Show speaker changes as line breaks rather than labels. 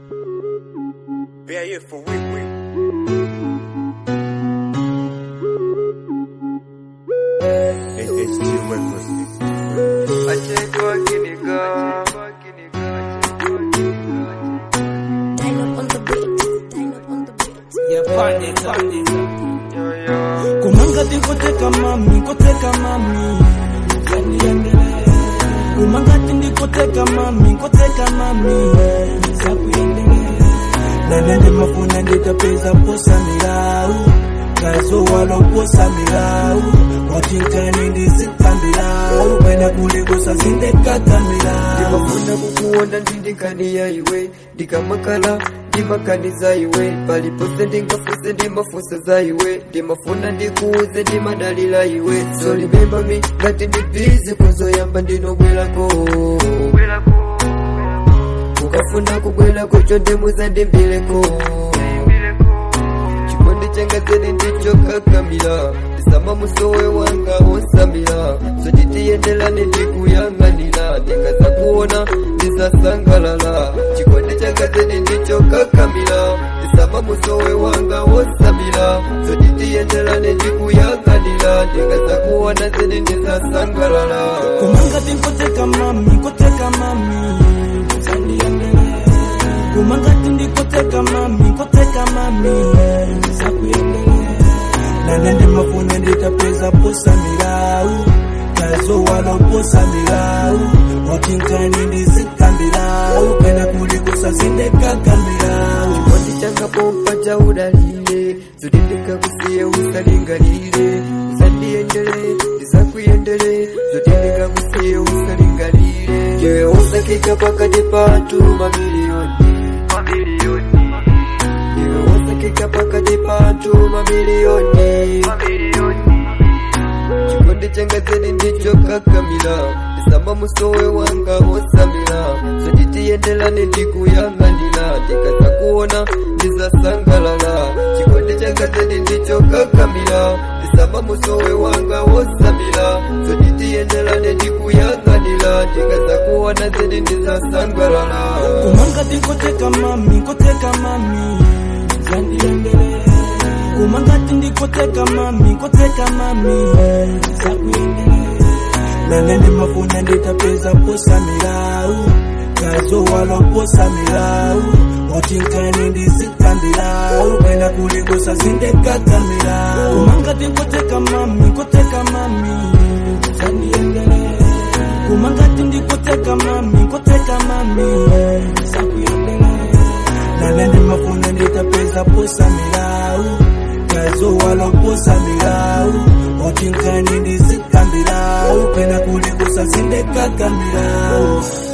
Bear here for win win. HG Records.
Diamond on the beat. Diamond on the beat.
kumanga ndikoteka mami koteka mami zaniendele kumanga ndikoteka mami koteka mami zakuyendele nanende mafuna nditapeza posa milau kazo waloposa milau watinkani ndizikambirau kwenda kulikosa zindekata milau
ndimafuna kukuona ndindikaniya iwe ndikamakala ndimakaniza iwe palipose ndingafuse ndimafusa za iwe ndimafuna ndikuuze ndimadalila iwe so remember me ngati ndibizi kuzoyamba ndinobwerako ukafuna kubwerako chonde muzandimbileko chikondi changa zedi ndicho kakamila ndisama musowe wanga wonsamila sotitiyendelane ndikuyang'anira ndingaza kuona ndizasangalala chikondi changa zedi ndicho kakamila ndisama musowe wanga wonsamila sotitiyendelane ndikuyang'anira ndingaza kuona zedi ndizasangalala
kumanga tinkoteka mami koteka mami zandiendele kumanga tindikoteka mami koteka mami zakuyendele nanende mafuna nditapeza posa milau kazo waloposa milau watinkani ndizikambirau kwenda kulikosa zindekakamilau
chikondi changa pompa cha udalile zotendeka kusiye usalingalile usandiendele ndisakuyendele zotendeka kusiye usalingalile jewe usakika pakati patu mamiliyoni jewe usakika pakati patu mamiliyoni chikondi changa zedi ndicho kakamila ndisamba musowe wanga wosamila sotitiyendelane ndikuyang'anira ndikaza kuona ndizasangalala chikondi changa zedi ndicho kakamila ndisamba musowe wanga wosamila sotitiyendelane ndikuyang'anira ndikaza kuona zedi ndizasangalala
kumanga tinkoteka mami koteka mami zandiendele kumanga tindikoteka mami koteka mami zakuyendele nanende mafuna nditapeza posa milau kazo waloposa milau watinkani ndizikambirau kwenda kulikosa zindekata milau kumanga tinkoteka mami koteka mami zandiendele kumanga tindikoteka mami koteka mami zakuyendele nanende mafuna nditapeza posa milau kazo waloposa milau watinkani ndizikambirau kwenda kulikosa zindekaka milau